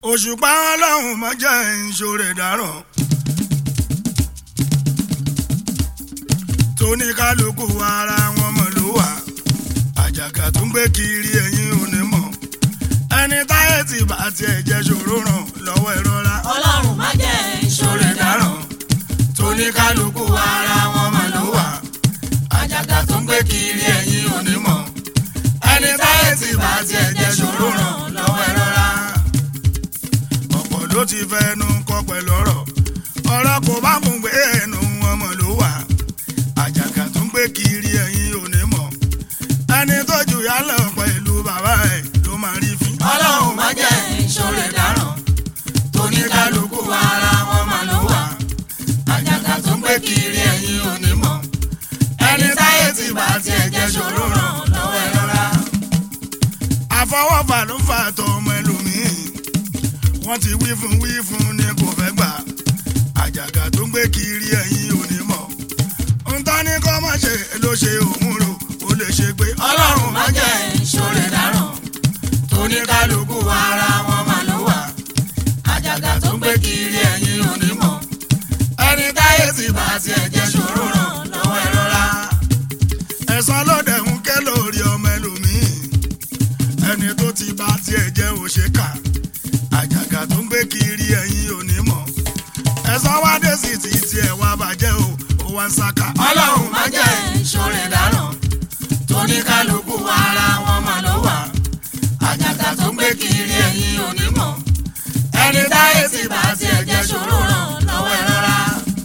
òṣùpá ọlọ́run má jẹ́ ìṣòro ìdáràn. tóníkálukú ara wọn mọ̀ ló wà àjàgà tó ń gbé kiri ẹ̀yìn onímọ̀ ẹni táyé ti bá tiẹ̀ jẹ́ ṣòro ràn lọ́wọ́ ìrora. ọlọ́run má jẹ́ ìṣòro ìdáràn. tóníkálukú ara wọn mọ̀ ló wà àjàgà tó ń gbé kiri ẹ̀yìn onímọ̀ ẹni táyé ti bá tiẹ̀ jẹ́ ṣòro ràn lọ́wọ́ ìrora. ọ̀pọ̀ ló ti fẹnu kọ pẹ̀lú ọ̀rọ̀ ọ̀rọ̀ kò bá mú gbé ẹnu ọmọ ló wà àjàgà tó ń gbé kiri ẹ̀yìn onímọ̀ ẹni tó jù yá lọ pẹ̀lú bàbá ẹ̀ ló máa rí fín. ọlọ́run má jẹ́ ìṣòro ìdáràn. tóníkálukú ara wọn máa ló wà àjàgà tó ń gbé kiri ẹ̀yìn onímọ̀ ẹni táyé ti bá tiẹ̀ jẹ́ ṣòro ràn lọ́wọ́ ẹ lọ́ra. àfọwọ́fà ló fà tọ ọmọ ẹlòmíì wọ́n ti wí fún wí fún ni kò fẹ́ gbà àjàgà tó ń gbé kiri ẹ̀yìn onímọ̀ ntọ́ ní kọ́ mọ̀ ṣe ló ṣe òun rò ó lè ṣe pé ọlọ́run má jẹ́ ìṣòro ìdáràn. tóníkálukú ara wọn máa ló wà àjàgà tó ń gbé kiri ẹ̀yìn onímọ̀ ẹni táyé ti bá tiẹ̀ jẹ́ ṣòro ràn lọ́wọ́ ẹ rọra. ẹ̀sán ló dẹ̀ ń ké lórí ọmọ ẹlòmíì ẹni tó ti bá tiẹ̀ jẹ́ òṣèkà àjàgà tó ń gbé kiri ẹ̀yìn onímọ̀ ẹ̀sán wá dé sí ti tiẹ̀ wá bàjẹ́ o ó wá ń sáká. ọlọ́run má jẹ́ ìṣòro ìdáràn. tóníkálukú ara wọn máa ló wà àjàgà tó ń gbé kiri ẹ̀yìn onímọ̀ ẹni táyé ti bá tiẹ̀ jẹ́ ṣòro ràn lọ́wọ́ ẹ rọra.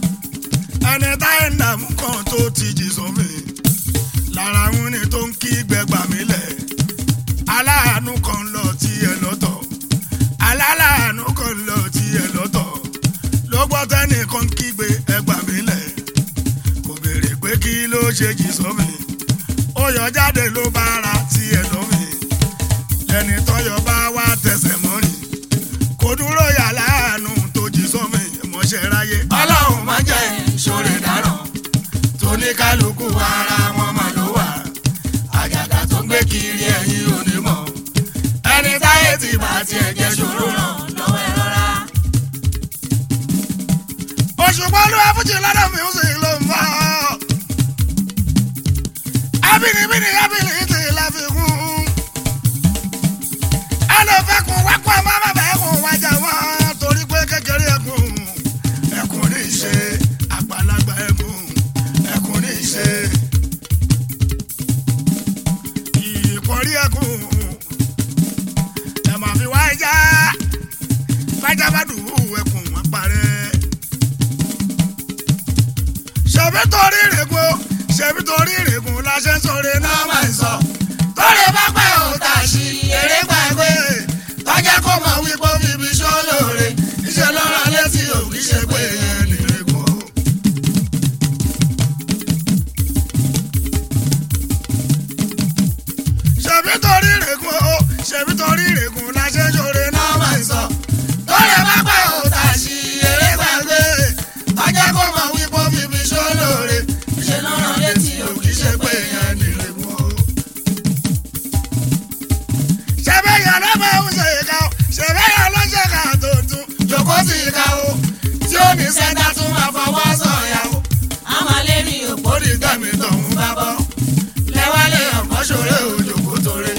ẹni táyé ń dààmú kan tó ti jì sómi lára ń ní tó ń kí gbẹgbà mí lẹ̀ aláàánú kan lọ tí ẹ lọ́tọ̀ aláàánú kan lọ tí ẹ lọ́tọ̀ ló gbọ́ tẹ́nìkan kígbe ẹgbà mí lẹ̀ kò béèrè pé kí ló ṣe jì sómi ó yọ jáde ló bá ara tí ẹ lómi ẹni tọyọ bá wá tẹsẹ̀ mọ́rin kò dúró yà láàánú tó jí sómi mọ́ṣẹ́ ráyé. ọlọ́run má jẹ́ ìṣòro ìdáràn. tóníkálukú ara wọn máa ló wà àjàgà tó ń gbé kiri ẹ̀yìn onímọ̀ ẹni táyé ti bá tiẹ̀ jẹ́ ṣòro ràn lọ́wọ́ ẹ rọra. òṣùpá ló wá fújì lọ́dọ̀ mi ó sì ló ń bọ̀. abínibíni abínibí la fi kún. ẹ lè fẹ́ kun wákò ẹ má má bàa kun wájà wọ́n torí pé kékeré ẹkùn ẹkùn ní í ṣe àgbàlagbà ẹkùn ẹkùn ní í ṣe. ìkọrí ẹkùn ẹ máa fi wá ẹja bájá bá dùn ẹkùn wọn parẹ́ ṣebí torí ìrègùn ṣebí torí ìrègùn la ṣe ń sọ̀rọ̀ náà máa ń sọ. torí bá pẹ́ ò tà sí eré gbàgbé tọ́jà kó mọ̀ wípé bíbí ṣó lóore iṣẹ́ lọ́rọ̀ létí ò kì í ṣe pé yẹn nìrègùn. ṣebí torí ìrègùn o ṣebí torí ìrègùn la ṣe ń sọ̀rọ̀ náà máa ń sọ. torí bá pẹ́ ò tà sí eré gbàgbé tọ́jà kó mọ̀ wípé bíbí ṣó lóore ṣe ló rán létí o kì í ṣe pé yẹn nìrègùn o. ṣẹ́bẹ̀ yẹn ló máa ń ṣe ìka o ṣẹ́bẹ̀ yẹn ló ṣe ká tó tún jòkó sí ìka o tí ó ní sẹ́ńdá tún máa fọwọ́ sọ̀yà o. a máa lé ní òpó ó ní tẹ̀mí tọ̀hún bá bọ́ lẹ́wálé ọ̀pọ̀ ṣòro òjòkó torí.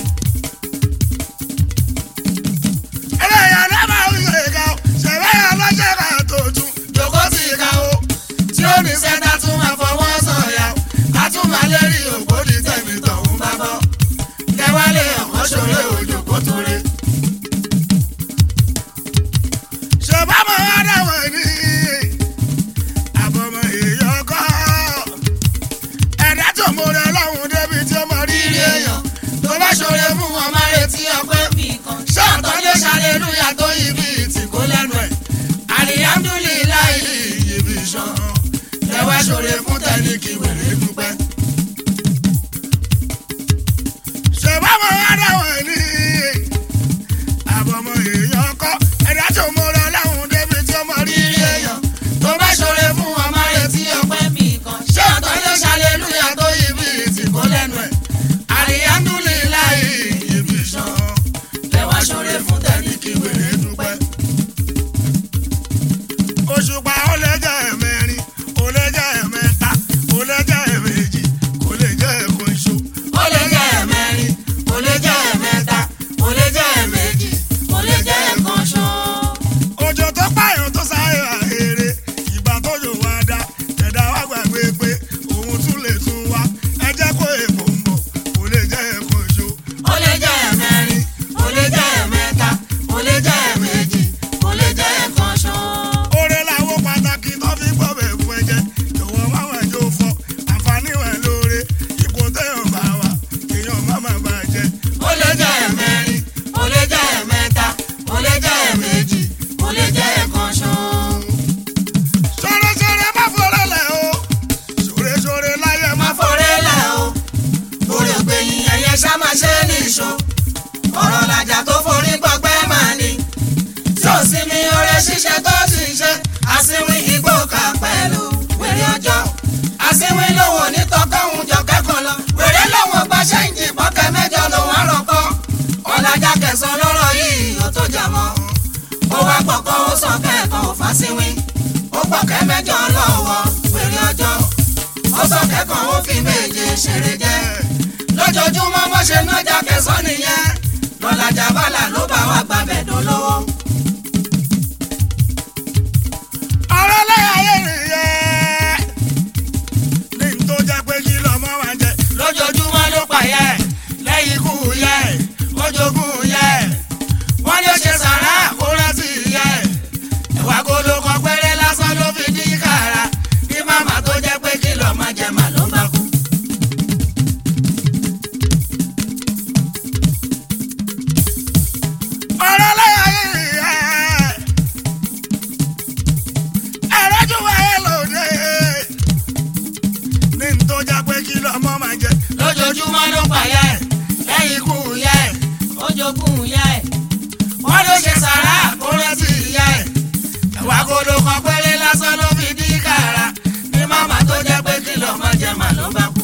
ẹlẹ́yìn ló máa ń ṣe ìka o ṣẹ́bẹ̀ yẹn ló ṣe ká tó tún jòkó sí ìka o tí ó ní sẹ́ńdá tún máa fọwọ́ sọ̀yà o. a tún máa lérí òpó ní tẹ̀mí tọ̀hún bá bọ́ lẹ́wálé ọ̀pọ̀ ṣòro òjòkó torí. ṣèbámọ̀ adáwọ̀ ni àbọ̀mọ̀ èèyàn kọ́ ṣíṣe tó ti ṣe àsìnwín igbó kan pẹ̀lú wèrè ọjọ́ àsìnwín lòun ò ní tọkọ́hún jọ kẹ́kọ̀ọ́ lọ wèrè lòun ò gba ṣẹ́ǹjì bọ́kẹ́ mẹ́jọ lòun àròkọ́ ọ̀làjà kẹsàn-án lọ́rọ̀ yìí ó tó jà mọ́ ó wá gbọ̀kọ́ ó sọ kẹ́ẹ̀kan ò fásiwín ó gbọ̀kẹ́ mẹ́jọ lọ́wọ́ wèrè ọjọ́ ó sọ kẹ́kọ̀ọ́ ó fi méje ṣeré jẹ́ lójoojúmọ́ bó ṣe nájà kẹsàn-án nìyẹn lọ́làjà bàlà ló bá wà gbàbẹ̀ dolówó. ọ̀rọ̀ lẹ́yìn ayé nìyẹn ní n tó jẹ́ pé kí lọ́mọ wa jẹ. lójoojúmọ́ ló pààyẹ lẹ́yìn ikú yẹ ojogún yẹ wọ́n ní ó ṣe sàrà kó rántí yẹ ẹ̀wà golo kan péré lásán ló fi dín kàrà bí màmá tó jẹ́ pé kí lọ́ọ́ máa jẹ mà ló bá kú. ọ̀rọ̀ lẹ́yìn ayé nìyẹn ẹ̀rọ́jú wáyé lòdì ní n tó jẹ́ pé kí lọ́mọ máa jẹ. lójoojúmọ́ ló pààyẹ lẹ́yìn ikú yẹ ojogún yẹ wọ́n ló ṣe sàrà kó rántí yẹ ẹ̀wà golo kan péré lásán ló fi dín kàrà bí màmá tó jẹ́ pé kí lọ́ọ́ máa jẹ mà ló bá kú.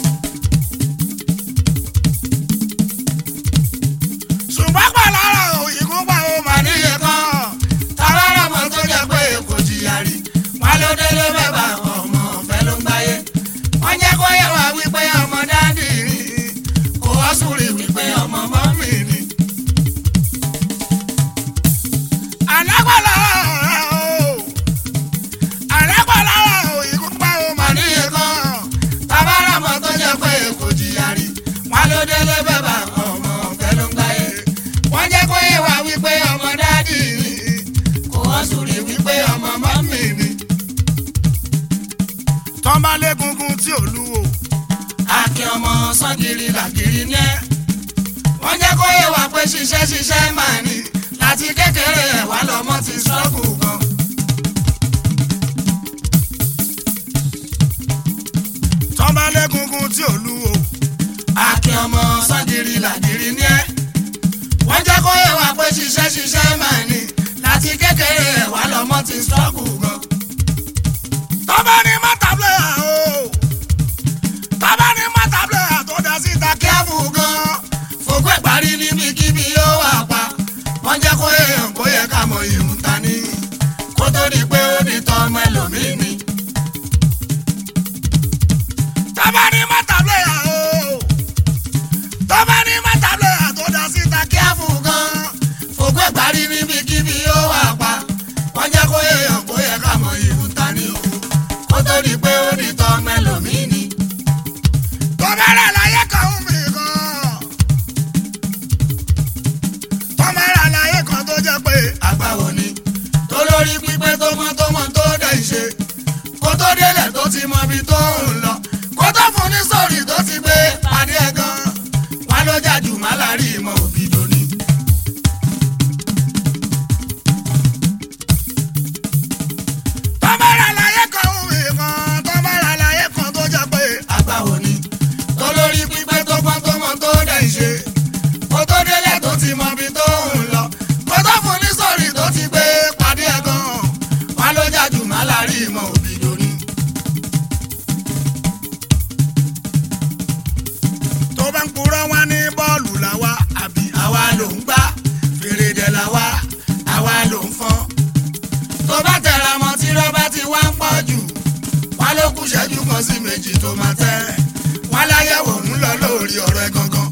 ṣùgbọ́n pàlára òyìnbó pa ó mà níye níye kan. kan tábàárà mọ́ tó jẹ́ pé kò jìyà rí wọn ló délé bẹ́bà ọmọ ọ̀fẹ́ ló ń gbáyé wọ́n jẹ́ kó yẹ wá wípé ọmọ dáàdì rí kò wá sùúrì wípé ọmọ mọ́mì ni. àlágbàlá o àlágbàlá òyìnbó pa ó mà mọ̀ níye níye kan. kan tábàárà mọ́ tó jẹ́ pé kò jìyà rí wọn ló délé bẹ́bà ọmọ ọ̀fẹ́ ló ń gbáyé wọ́n jẹ́ kó yẹ wá wípé ọmọ dáàdì rí kò wá sùúrì wípé ọmọ mọ́mì ni. tọ́ba légungun tí ò lúwo. akin ọmọ sọ́gìrì làgìrì ní ẹ́. wọ́n jẹ́ kó yé wa pé ṣiṣẹ́ ṣiṣẹ́ máa ní láti kékeré ẹ̀ wá lọ́mọ ti ṣọ́ọ̀kù gan. tọ́ba légungun tí ò lúwo. akin ọmọ sọ́gìrì làgìrì ní ẹ́. wọ́n jẹ́ kó yé wa pé ṣiṣẹ́ ṣiṣẹ́ máa ní láti kékeré ẹ̀ wá lọ́mọ ti ṣọ́ọ̀kù gan. tọ́ba ní mọ́tàbílẹ̀ o. tọ́ba ní mọ́tàbílẹ̀ tó dá síta kí á kíáfù gan fògbẹ́ parí níbikíbi yóò wà pa wọ́n jẹ́ kó yé hàn kó yẹ ká mọ ìhùn ta ní kó tó di pé ó di tọ́ ọmọ ẹlòmíì ni. tọ́ba ní mọ́tàbílẹ̀ o. tọ́ba ní mọ́tàbílẹ̀ tó dá síta kí á kíáfù gan fògbẹ́ parí níbikíbi yóò wà pa wọ́n jẹ́ kó yé hàn kó yẹ ká mọ ìhùn ta ní o kó tó di pé ó di tọ́ ọmọ ẹlòmíì ni. tọ́ba rẹ̀ láyé kan ń mi kan. tọ́ba rẹ̀ láyé kan tó jẹ́ pé àgbàwò ni tó lórí pípé tó mọ tó mọ tó dẹ̀ ṣe kó tó délẹ̀ tó ti mọ ibi tó ń lọ kó tó fún ní sórí tó ti gbé pàdé ẹ̀ gan wọn ló jàjù má lárí ìmọ̀ òbí lóní. tọ́ba rẹ̀ láyé kan ń mi kan. tọ́ba rẹ̀ láyé kan tó jẹ́ pé àgbàwò ni tó lórí pípé tó pọ́n tó mọ tó dẹ̀ ṣe kó tó délẹ̀ tó ti mọ ibi tó ń lọ kó tó fún ní sórí tó ti gbé pàdé ẹ̀ gan wọn ló jàjù má lárí ìmọ̀ òbí lóní. tó bá ń purọ́ wá ní bọ́ọ̀lù làwa àbí àwa ló ń gbá fèrèdè làwa àwa ló ń fọ́n. tó bá tẹ̀ra mọ́ tí rọ́bà ti wá ń pọ̀ jù wá ló kù ṣẹ́jú kan sí méjì tó máa tẹ́ wá láyẹ̀wò ń lọ lórí ọ̀rọ̀ ẹ̀ gangan.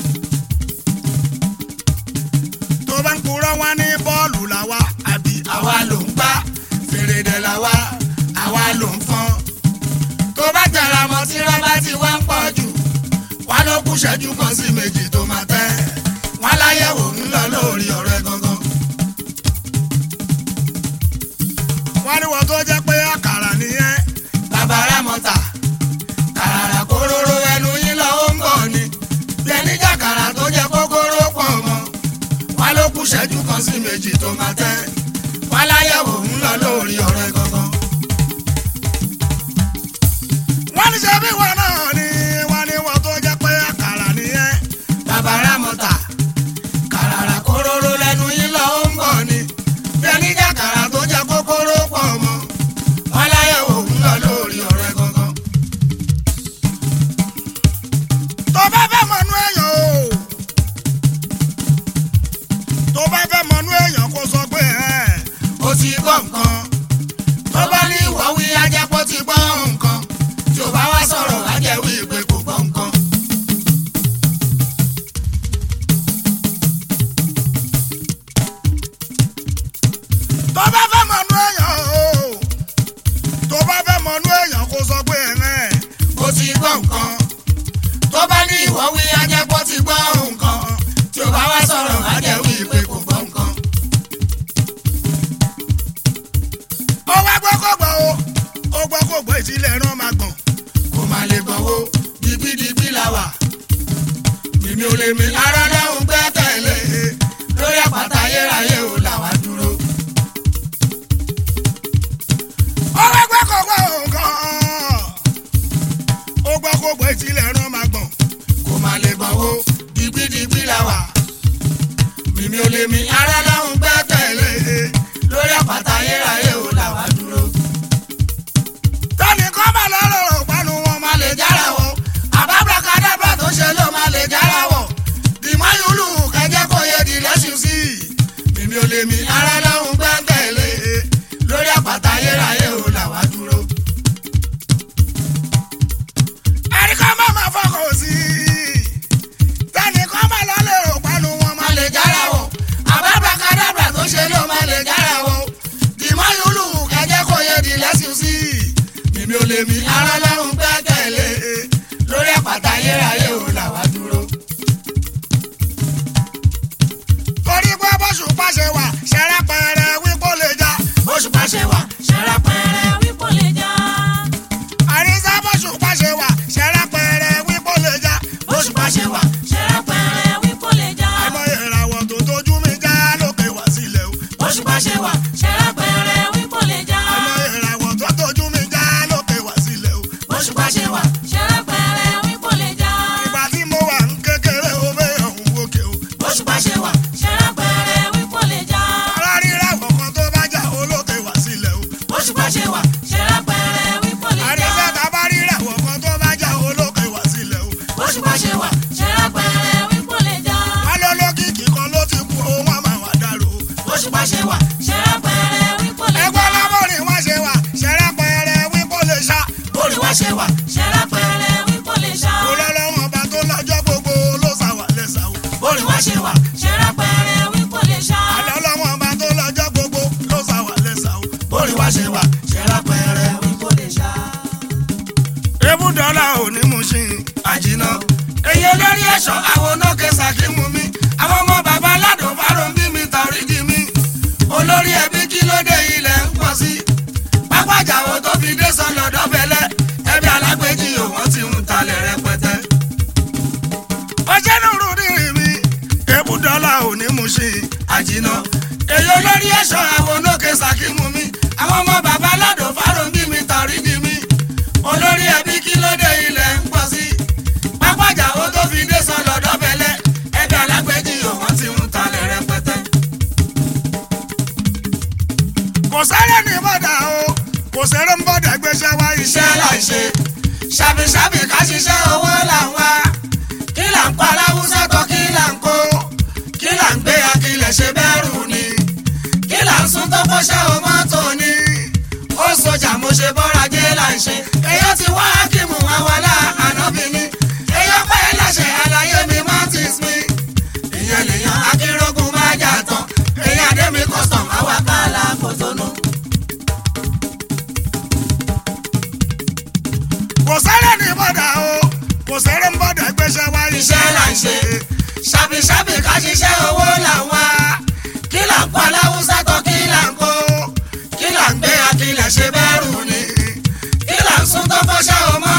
tó bá ń purọ́ wá ní bọ́ọ̀lù làwa àbí àwa ló ń gbá fèrèdè làwa àwa ló ń fọ́n. tó bá tẹ̀ra mọ́ tí rọ́bà ti wá ń pọ̀ jù wá ló kù ṣẹ́jú kan sí méjì tó máa tẹ́ wá láyẹ̀wò ń lọ lórí ọ̀rọ̀ ẹ̀ gangan. wọ́n ní wọ́n tó jẹ́ pé àkàrà nìyẹn bàbá ramọta kàràrà kóróró ẹnu yín lọ ó ń bọ̀ ni bẹ́ẹ̀ni jàkàrà tó jẹ́ kókóró pọ̀ mọ́ wá ló kù ṣẹ́jú kan sí méjì tó máa tẹ́ wá láyẹ̀wò ń lọ lórí ọ̀rọ̀ ẹ̀ gangan. wọ́n ní ṣe bí wọn náà ni wọ́n ní wọ́n tó jẹ́ pé àkàrà nìyẹn bàbá ramọta kàràrà kóróró lẹ́nu yín lọ ó ń bọ̀ ni bẹ́ẹ̀ni jàkàrà nǹkan tó bá ní ìwọ wí ajẹ́pọ̀ ti gbọ́ nǹkan tí ò bá wá sọ̀rọ̀ ajẹ́ wí pé kò gbọ́ nǹkan. tó bá fẹ́ mọ̀nú èèyàn o tó bá fẹ́ mọ̀nú èèyàn kó sọ pé ẹ̀rẹ́ mo ti gbọ́ nǹkan tó bá ní ìwọ wí ajẹ́pọ̀ ti gbọ́ nǹkan tí ò bá wá sọ̀rọ̀ má jẹ́ wí pé kò gbọ́ nǹkan. ó wá gbọ́ kó gbọ́ o ó gbọ́ kó gbọ́ ìtìlẹ̀ ẹran máa gbọ̀n kò má lè gbọ̀wọ́ dibidibi la wà mímí ò lè mi ara dáhùn gbẹ́kẹ̀lé lórí àpáta ayérayé ò là wá dúró. ó wá gbọ́ kó gbọ́ nǹkan ó gbọ́ kó gbọ́ ìtìlẹ̀ ẹran máa gbọ̀n kò má lè gbọ̀wọ́ dibidibi la wà mímí ò lè mi ara dáhùn gbẹ́kẹ̀lé lórí àpáta ayérayé ò là wá dúró. tani kọ́ máa lọ́rọ̀ rò panu wọn má máa lè jára wọ àbábrakadàbà tó ṣe ló má lè jára wọ dìmọ́ yúlù kẹjẹ kò yẹ di lẹ́sùn sí i mímí ò lè mi ara lọ́hùn gbẹ́kẹ̀lé lórí àpáta ayérayé ò là wá dúró. ẹni kọ́ máa máa fọkàn sí i tani kọ́ máa lọ́rọ̀ rò panu wọn má máa lè jára wọ àbábrakadàbà tó ṣe ló má lè jára wọ dìmọ́ yúlù kẹjẹ kò yẹ di lẹ́sùn sí i mímí ò lè mi ara lọ́hùn gbẹ́kẹ̀lé lórí àpáta ayérayé ò là wá dúró. torí pé bóṣù pàṣẹ wà ṣẹlẹ̀ pẹ̀rẹ̀ wípé ó lè já bóṣù pàṣẹ wà ṣẹlẹ̀ pẹ̀rẹ̀ wípò lè já. àrísá bóṣù pàṣẹ wà ṣẹlẹ̀ pẹ̀rẹ̀ wípé ó lè já bóṣù pàṣẹ wà ṣẹlẹ̀ pẹ̀rẹ̀ wípò lè já. àìmọye ìràwọ̀ tó tójú mi já lókè wá sílẹ̀ o bóṣù pàṣẹ wà ṣẹlẹ̀ pẹ̀rẹ̀ wípò lè já. àìmọye ìràwọ̀ tó tójú mi já lókè wá sílẹ̀ o bóṣù pàṣẹ wà ṣẹlẹ̀ pẹ̀rẹ̀ wípò lè já. ìgbà tí mo wà ń kékeré o bẹ́ẹ̀ ọ̀hún wókè o bóṣù pàṣẹ wà ṣẹlẹ̀ pẹ̀rẹ̀ wípò lè já. ara ríràwọ̀ kan tó bá já olókè wá sílẹ̀ o bóṣù pàṣẹ wà ṣẹlẹ̀ pẹ̀rẹ̀ wípò lè já. àrísá tá a bá ríràwọ̀ kan tó bá já olókè wá sílẹ̀ o bóṣù pàṣẹ wà ṣẹlẹ̀ pẹ̀rẹ̀ wípò lè já. wọ́n lọ lókìkí kan ló ti kú o wọ́n máa wà dárò o. bóṣù pàṣẹ wà ṣẹlẹ̀ pẹ̀rẹ̀ wípò lè já. ẹgbẹ́ lábọ́rin wá ṣe wà ṣẹlẹ̀ pẹ̀rẹ̀ wípé ó lè ṣá bórí wá ṣe wà ṣẹlẹ̀ pẹ̀rẹ̀ wípò lè já. kó lọ́lọ́wọ́n ọba tó lọ́jọ́ gbogbo ló ṣàwà lẹ́sà o. bórí wá ṣe wà ṣẹlẹ̀ pẹ̀rẹ̀ wípò lè já. àlọ́ lọ́wọ́n ọba tó lọ́jọ́ gbogbo ló ṣàwà lẹ́sà o. bórí wá ṣe wà ṣẹlá pẹrẹ wípé lè ṣá. ebúdọ́là ò ní mú sí i. àjìnà èyí olórí ẹ̀ṣọ́ àwọn onókè sàkímù mi àwọn ọmọ bàbá aládùn fáró ń bí mi tàrí di mi olórí ẹbí kí ló dé ilẹ̀ ń pọ̀ sí pápájáwo tó fi dé sọ́nà dọ́bẹ̀lẹ̀ ẹbí alágbèjì òwọ́n ti ń talẹ̀ rẹpẹtẹ. ọjọ́ nùrù rírì mi ebúdọ́là ò ní mú sí i. àjìnà èyí olórí ẹ̀ṣọ́ àwọn onókè sàkímù mi àwọn ọmọ bàbá aládùn fáró ń bí mi tàrí di mi olórí ẹbí kí ló dé ilẹ̀ ń pọ̀ sí pápájáwo tó fi dé sọ́nà dọ́bẹ̀lẹ̀ ẹbí alágbèjì òwọ́n ti ń talẹ̀ rẹpẹtẹ. kò sẹ́rẹ̀ ní bọ́dà o kò sẹ́rẹ̀ ń bọ́dà gbéṣẹ́ wá iṣẹ́ iṣẹ́ là ń ṣe ṣàbíṣàbí ká ṣiṣẹ́ owó là ń wá kí là ń pa aláwùsá tó kí là ń kó kí là ń gbé akilẹ̀ ṣe bẹ́rù ni kí là ń sún tó kọ́ṣẹ́ o mọ́tò ni ó sọjà mo ṣe bọ́ra jẹ́ là ń ṣe èyí ti wá kímù àwọlá ànábì ni èyí ọpẹ́ ẹlẹ́ṣẹ̀ àlàyé mi martins mi ìyẹn lèèyàn akérògùn má jà tán èyí àdémi custom àwàkálà kòtónú. kò sẹ́rẹ̀ ní bọ́dà o kò sẹ́rẹ̀ ń bọ́dà gbéṣẹ́ wá iṣẹ́ là ń ṣe ṣàbíṣàbí ká ṣiṣẹ́ owó là ń wá kí là ń pa aláwùsá tó kí là ń kó kí là ń gbé akilẹ̀ ṣe bẹ́rù ni kí là ń sún tó fọ́ṣẹ́ o mọ́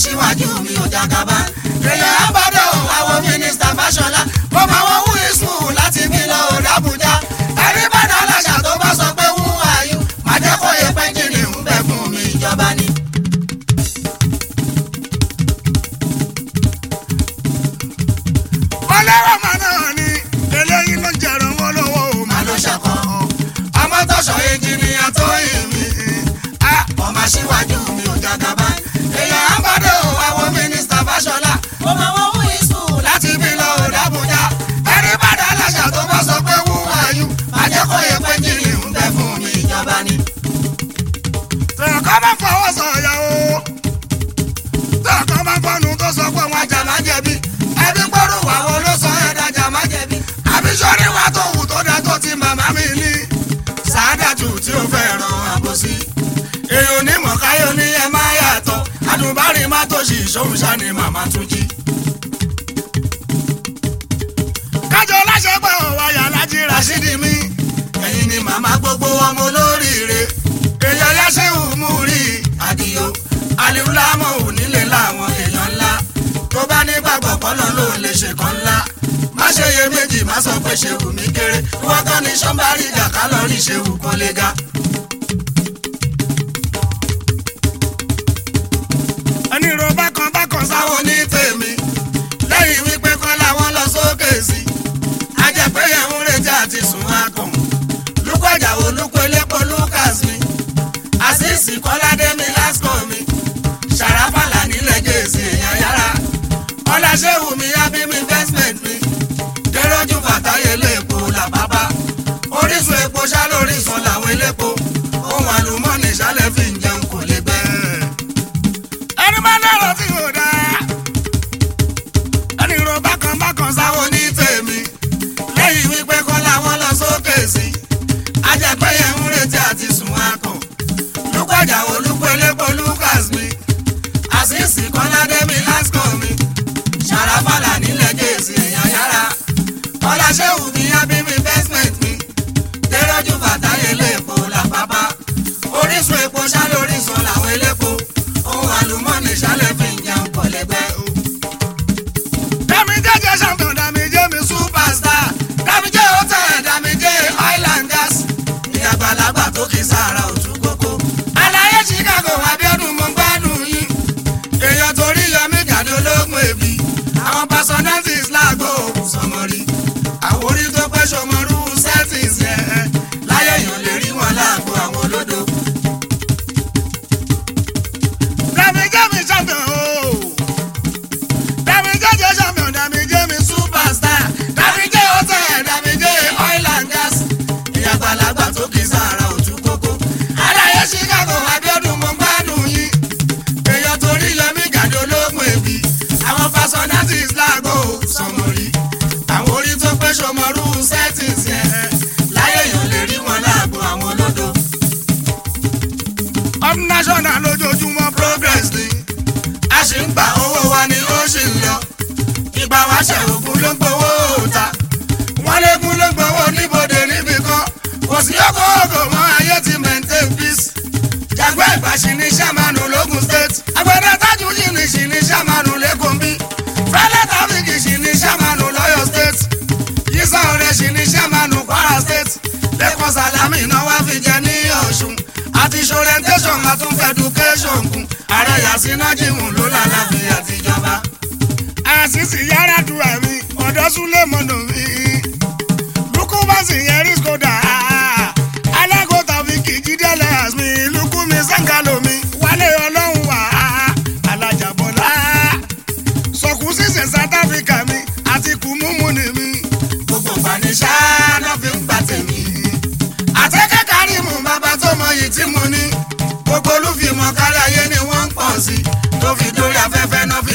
síwájú mi ò jagaba. èèyàn abọ́dọ̀ àwọn mínísítà fáṣọlá mo máa wọ́n wú ìsùn láti bí lọ òde àbújá. ẹni bá dá aláṣà tó bá sọ pé wú àyù má jẹ́ kó yẹ pẹ́ńjìnì ń bẹ fún mi ìjọba ni. ọlẹ́rọ̀ mọ̀ náà ni eléyìí ló ń jẹ̀rọ̀ wọn lọ́wọ́ o má ló ṣàkọ́ ọmọ tọ̀sọ̀ ẹnjìnìyà tó yìn mí. ọmọ síwájú mi ò jagaba. èèyàn abọ́dọ̀ àwọn mínísítà fáṣọlá Mo máa wọ́n wú ìsùn láti bí lọ òde àbújá. ẹni bá dá aláṣà tó bá sọ pé wú àyù má jẹ́ kó yẹ pẹ́ńjìnì ń bẹ fún mi ìjọba ni. tẹ̀kọ́ bá fọwọ́ sọ̀yà o tẹ̀kọ́ bá fọnù tó sọ pé wọn ajá má jẹ̀bi ẹbí gbọ́dọ̀ wà wọ́n ló sọ ẹ̀ dájà má jẹ̀bi. àbísọ́rí wa tó wù tó dá tó ti màmá mi ní. sàádàtù tí ó fẹ́ ràn àbòsí. èèyàn onímọ̀ káyọ̀ ní ẹ má yàtọ̀ àdùnbárì má tó ṣì ṣòun ṣá ni màmá tún jí. kájọ láṣẹ pé òwò ayà lájí Rashidi mi ẹ̀yin ni màmá gbogbo ọmọ olóríire. èèyàn yáṣẹ́ òmù rí àdìyó aliwulamọ̀ ò nílé láwọn èèyàn ńlá. tó bá nígbàgbọ́ pọ́nà ló lè ṣe kan ńlá. má ṣe iye méjì má sọ pé ṣe wù mí kéré. wọ́n kàn ní sọ́mbárì ìjà kálọ̀rì ṣe wù kó lè ga. ẹni ro bákan bákan sáwọn sáwọn ní tèmi lẹ́yìn wípé kọ́ làwọn lọ sókè sí i. ajẹ́pẹ́ yẹn ń retí àti sùn akàn. lukú àjàwò lukú elépo lucas mi. àṣìṣì kọ́ládé mi lásìkò mi. ṣàràfàlà nílẹ̀ gèsì èèyàn yára. ọláṣẹ́wù mi abimi investment mi. dẹ́rọ́jú fàtáyé léèpo làbábá. orísun epo ṣálórísun làwọn elépo. ohun àlùmọ́ọ́nì ṣálẹ̀ fi ń jẹun kò lè gbẹ. ẹni bá lọ́rọ̀ tí kò dáa ẹni ro bákan bákan sáwọn sáwọn ní tèmi lẹ́yìn wípé kọ́ làwọn lọ sókè sí ajẹ́pẹ́ yẹn ń retí àti sùn akàn lùpàjà olùkọ́ elépo lucas mi àṣìṣì kọ́ládé mi lásìkò mi ṣàràfàlà nílẹ̀ gèsì èèyàn yára ọláṣẹ́wù mi abimi investment mi dẹ́rọ́jú fàtáyé léèpo làpápá orísun epo ṣálórísun làwọn elépo ohun àlùmọ́ọ́nì ṣálẹ̀ fi ń jẹun kọ̀lẹ́gbẹ́ o dami jẹjẹ champion dami jẹ mi sùn superstar damije hotel damije oil and gas ìyàgbàlagbà tó kì í sára òtún kókó. àlàyé chicago abiodun mo gbádùn yín èèyàn torí yọmí gàdé ológun èbí àwọn personalities láàgó sọmọrí àwòrí tó pẹ́ sọmọrú settings yẹn láyé èèyàn lè rí wọn láàgó àwọn olódo. dami jẹ mi champion o dami jẹjẹ champion dami jẹ mi sùn superstar damije hotel damije oil and gas ìyàgbàlagbà tó kì í sára òtún kókó. aláyé chicago abiodun mo gbádùn yín èèyàn torí yọmí gàdé ológun èbí àwọn personalities láàgó sọmọrí àwọn orí tó pé sọmọrú settings yẹn láyé èèyàn lè rí wọn láàgó àwọn olódo. up national lójoojúmọ́ progress ni a sì ń gba owó wa ni ó sì ń lọ ìgbà wa ṣe ògùn ló ń gbowó ta wọ́n lékún ló ń gbowó níbodè níbì kan kò sí ọkọ̀ ọkọ̀ mọ́ ayé ti maintain peace jàgbé ìbáṣi ní sàmánù lógùn state agbẹ̀dẹ tájú yìí ní sì ní sàmánù lẹ́kọ̀ọ́ bí fẹ́lẹ́ tàbíkì sì ní sàmánù lọ́yọ̀ state yíṣà ọ̀rẹ́ sì ní sàmánù kwara state lẹ́kọ̀ọ́ sàlámì náà wá fi jẹ ní ọ̀ṣun àti orientation àtúnfẹ́ education kún ààrẹ yasina jimu ló lálàáfíà àtijọba. àṣìṣì yàrá du àmì ọ̀dọ́ súnlé mọ́nà mi lukú bá sì yẹn rí skoda alágò tàbí kìjìdẹ́lẹ̀ àsmi lukú mi sàǹkàlò mi wálé ọlọ́run wà alájàbọ̀lá sọ̀kú sísè south africa mi àti kùmùmù ni mi gbogbo gbanisá ló fi ń gbà tèmi. àtẹ́kẹ́ kárìmù bàbá tó mọyì tí mo ní. gbogbo olúfimọ̀ kárí ayé ni wọ́n ń pọ̀ sí. tó fi dórí afẹ́fẹ́ náà fi